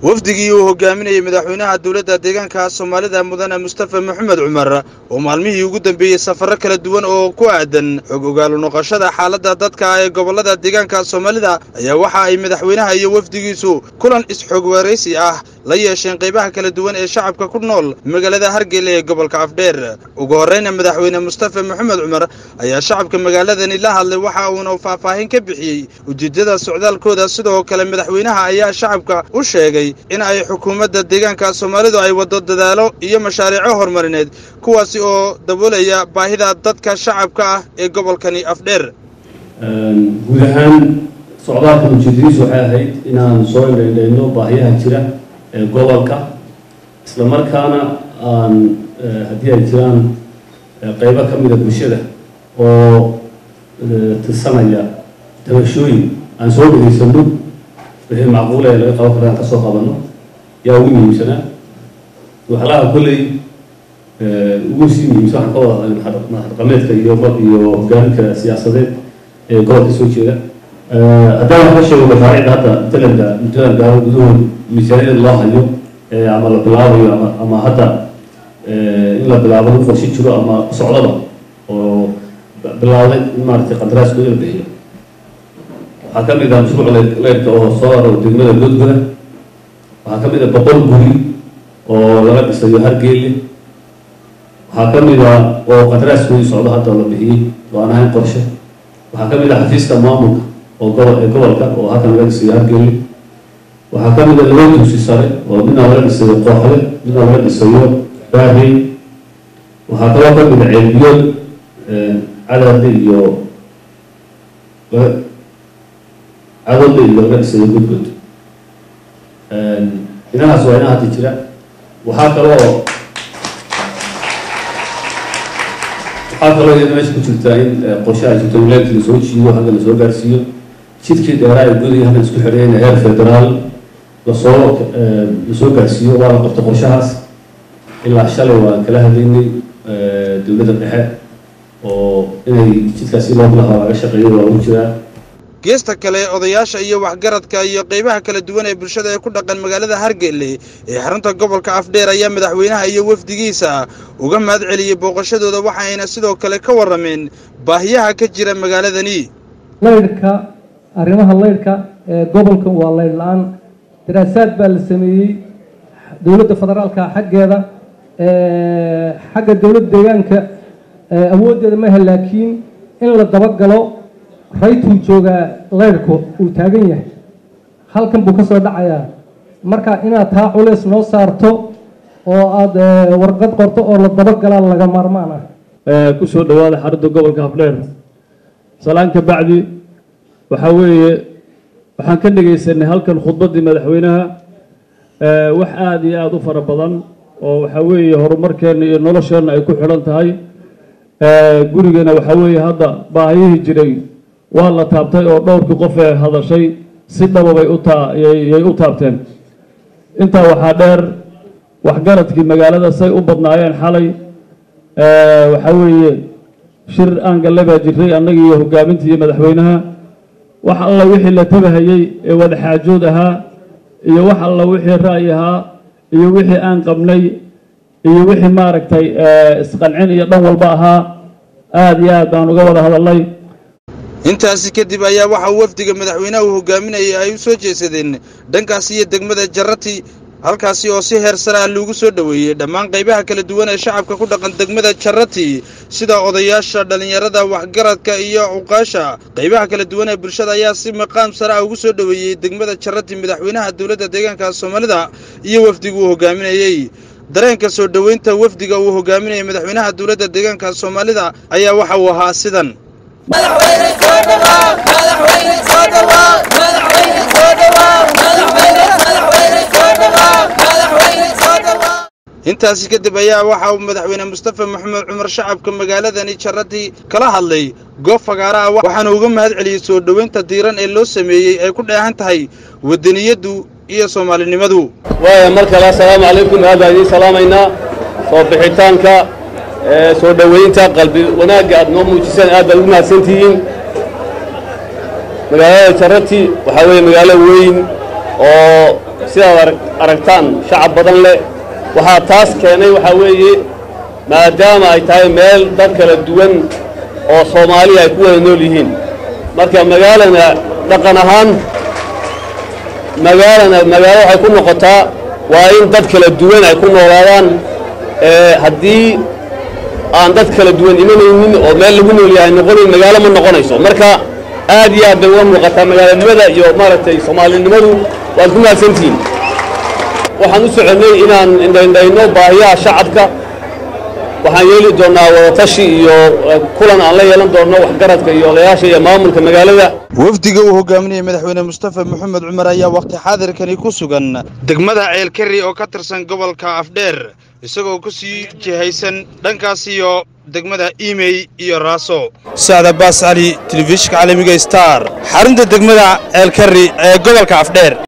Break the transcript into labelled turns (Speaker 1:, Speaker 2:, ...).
Speaker 1: wafdigii uu hogaaminayey madaxweynaha dowladda deegaanka soomaalida mudane mustafa maxamed cumar oo maalmihii ugu dambeeyey safarro kala duwan oo ku aadan xog ogaalu noqoshada xaaladda dadka ee gobollada deegaanka soomaalida ayaa waxa ay madaxweynaha iyo wafdigiisu kulan is-xog waraysi ah la yeesheen qaybaha kala duwan ee shacabka ku nool magaalada hargeyla ee gobolka afdheer ugu horreyna madaxweyne mustafa maxamed cumar ayaa shacabka magaaladani la hadlay waxa uuna faahfaahin ka bixiyey ujeeddada socdaalkooda sidoo kale madaxweynaha ayaa shacabka u sheegay in ay xukuumadda deegaanka soomaalidu ay waddo dadaalo iyo mashaariico horumarineed kuwaasi oo daboolaya baahida dadka shacabka ah ee gobolkani afdheer
Speaker 2: guud ahaan socdaalka ujeedadiisu waxay ahayd inaan soo indhaindhayno baahiyaha jira ee gobolka isla markaana aan haddii ay jiraan qeybo ka mida bulshada oo tirsanaya dabashooyin aan soo dhageysano wixii macquul ee laga qaban kara aan kasoo qabano yaa ugu muhiimsanaa waxlaha kolley ugu sii muhiimsan waxaan ka wada madaxdhaqameedka iyo iyo hogaaminka siyaasadeed ee gobolka soo jeeda haddaan wax ka sheego mashaariicda hadda matalanka muddadan gaaro gudahood miisaaniyada loo hayo ama la bilaabayo ama ama hadda in la bilaabo u qorshe jiro ama socdaba oo bilaabday in maaragtay qandaraaskooda la bixiyo waxaa ka mid ah mashruuc leyrka oo soo aro degmada loodgoda waxaa ka mid ah boqol guri oo laga dhisayo hargeelle waxaa ka mid ah oo qandaraaskoodii socdo hadda la bixiyey oo aan ahayn qorshe waxaa ka mid ah xafiiska maamulka oo gobol ee gobolka oo halkan laga dhisayo hargeelle waxaa ka mid ah laba dugsi sare oo midna laga dhisayo qooxle midna laga dhisayo baahey waxaa kaloo ka mid ah ceelbiyood cadadle iyo cadadle iyo laga dhisayo gudgud inahaas waa ina hadda jira waxaa kaloo waxaa kaloo iyada meesha ku jirtaa in qorshe ay jirto wilaayadkii lasoo jiido halka lasoo gaarsiiyo jidkii dheeraa ee gudaya halkan isku xidhayna heer federaal lasoo lasoo gaarsiiyo waa la qabta qorshahaas ilaa shalay waan kala hadlaynay dowladda dhexe oo inay jidkaasi loo bilaha laga shaqeeyo waa ugu jiraa
Speaker 1: geesta kale odayaasha iyo waxgaradka iyo qaybaha kala duwan ee bulshada ee ku dhaqan magaalada hargelle ee xarunta gobolka afdheer ayaa madaxweynaha iyo wafdigiisa uga mahad celiyey booqashadooda waxayna sidoo kale ka warrameen baahiyaha ka jira magaaladani
Speaker 3: laydhka arrimaha laydhka ee gobolka waa laydh la-aan daraasaad baa la sameeyey dowladda federaalka xaggeeda xagga dowladda deegaanka awooddeeda maaha laakiin in la dabagalo raytuu joogaa leyrhku uu taagan yahay halkan buu ka soo dhacayaa marka inaad taa culeys noo saarto oo aada warqad qorto oo la dabagalaa laga maarmaan ah
Speaker 4: ku soo dhawaada xarunta gobolka afdheer salaan ka bacdi waxaa weeye waxaan ka dhegaysanay halkan khudbaddii madaxweynaha wax aada iyo aada u fara badan oo waxaa weeye horumarkeenna iyo nolosheenna ay ku xidhan tahay gurigana waxaa weeye hadda baahiyihii jiray waa la taabtay oo dhowrkii qof ee hadashay si dhababay utayay u taabteen intaa waxaa dheer waxgaradkii magaalada say u badnaayeen xalay waxaa weeye shir aan galle baa jiray annagii iyo hogaamintii iyo madaxweynaha wax alla wixii la tabahayey ee wadaxaajood ahaa iyo wax alla wixii ra'yi ahaa iyo wixii aan qabnay iyo wixii maaragtay isqancin iyo dhan walba ahaa aada iyo aad baan uga wada hadalnay
Speaker 1: intaasi kadib ayaa waxaa wafdiga madaxweynaha uu hogaaminayay ay u soo jeesadeen dhankaasi iyo degmada jarati halkaasi oo si heer sare ah loogu soo dhoweeyey dhammaan qaybaha kala duwan ee shacabka ku dhaqan degmada jarati sida odayaasha dhallinyarada waxgaradka iyo cuqaasha qaybaha kala duwan ee bulshada ayaa si maqaam sare ah ugu soo dhoweeyey degmada jarati madaxweynaha dowladda deegaanka soomaalida iyo wafdigu uu hogaaminayey dareenka soo dhoweynta wafdiga uu hogaaminayay madaxweynaha dowladda deegaanka soomaalida ayaa waxa uu ahaa sidan intaasi kadib ayaa waxa uu madaxweyne mustafa maxamed cumar shacabka magaaladani jarati kala hadlay goob fagaara ah waxaana uga mahad celiyey soo dhoweynta diiran ee loo sameeyey ay ku dheehan tahay wadaniyaddu iyo soomaalinimadu
Speaker 2: waaya mar kale assalaamu calaykum aad baan idiin salaamaynaa soo bixitaanka soo dhoweynta qalbi wanaagga aad noo muujiseen aad baad ugu mahadsantihiin magaalada jarati waxaa weeye magaalo weyn oo sidaad aragtaan shacab badan leh waxaa taas keenay waxaa weeye maadaama ay tahay meel dad kala duwan oo soomaaliya ay ku wada nool yihiin marka magaalana dhaqan ahaan magaalana magaalo waxay ku noqotaa waa in dad kala duwan ay ku noolaadaan haddii aan dad kala duwan imanaynin oo meel lagu nool yahay noqonayn magaalo ma noqonayso marka aad iyo aad bay uga muuqataa magaalanimada iyo maaragtay soomaalinimadu waad ku mahadsantihiin waxaan u soconnay inaan indhaindhayno baahiyaha shacabka waxaan yeeli doonnaa wadatashi iyo kulan aan la yeelan doonno waxgaradka iyo odayaasha iyo maamulka magaalada
Speaker 1: wafdiga uu hogaaminayay madaxweyne mustafa maxamed cumar ayaa wakhti xaadirkani ku sugan degmada ceelkari oo ka tirsan gobolka afdheer isagoo ku sii jihaysan dhankaas iyo degmada imey iyo raaso sacda baas cali telefishinka caalamiga star xarunta degmada ceelkari ee gobolka afdheer